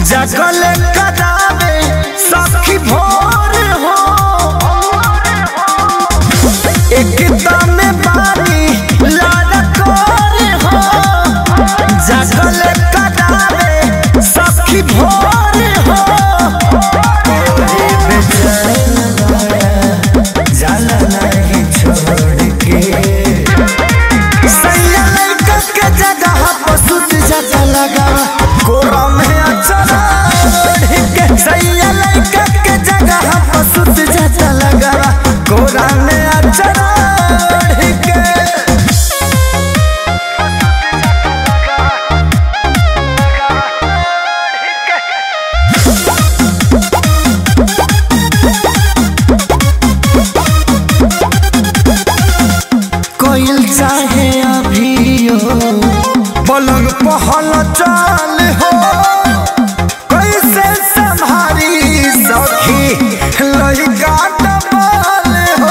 जगल करावे सखी भोर हो एकदम बानी लड़कोर हो जगल करावे सखी भोर हो रे बेचैन जाला नहीं छोड़ के सैया लड़का के जगह पर सुत जाता लगा कोरा में अचरा के सैया लड़का के जगह पर सुत जाता लगा कोरा में अचरा के कोयल चाहे अभियो पलंग पहल चाल हो कैसे संभारी सखी लड़का डबल हो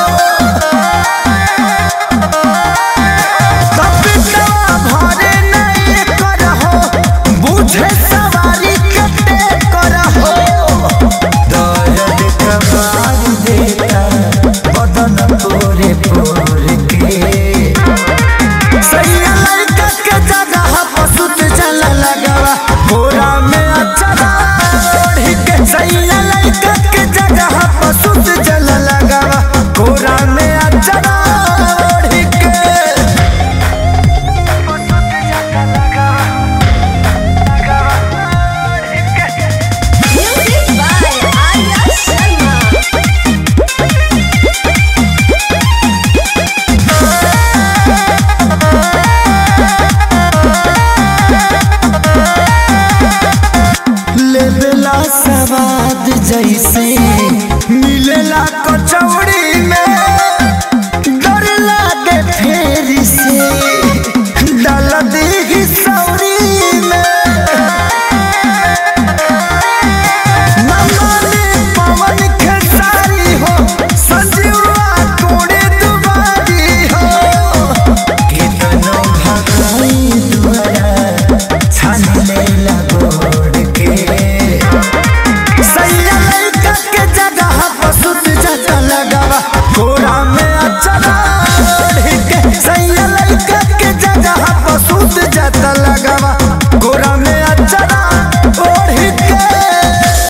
कपिटवा भरे नहीं करहो बुझे सवारी कते करहो दर्द कबार देता बदन तोरे पोर के सैया लड़का के जगह पर सुत चला लगावा बोरा में अचरा ओढ़ी के सैया लड़का के जगह पर सुत चला लगावा बोरा में अचरा ओढ़ी के Music by Arya Sharma. लेबेला सवाद जैसे मिलेला कचौड़ी में डर लागे फेर से डाल दी सौरी में नमाने पवन खेसारी हो संजीवा कोड़े दुबारी हो कितनो भगाई दुआरा छान लेला गोड़ के सैया लड़का के जगह पर सुत जाता लगावा कोरा में अचरा ओढ़ी के सैया लड़का के जगह पर सुत जाता लगावा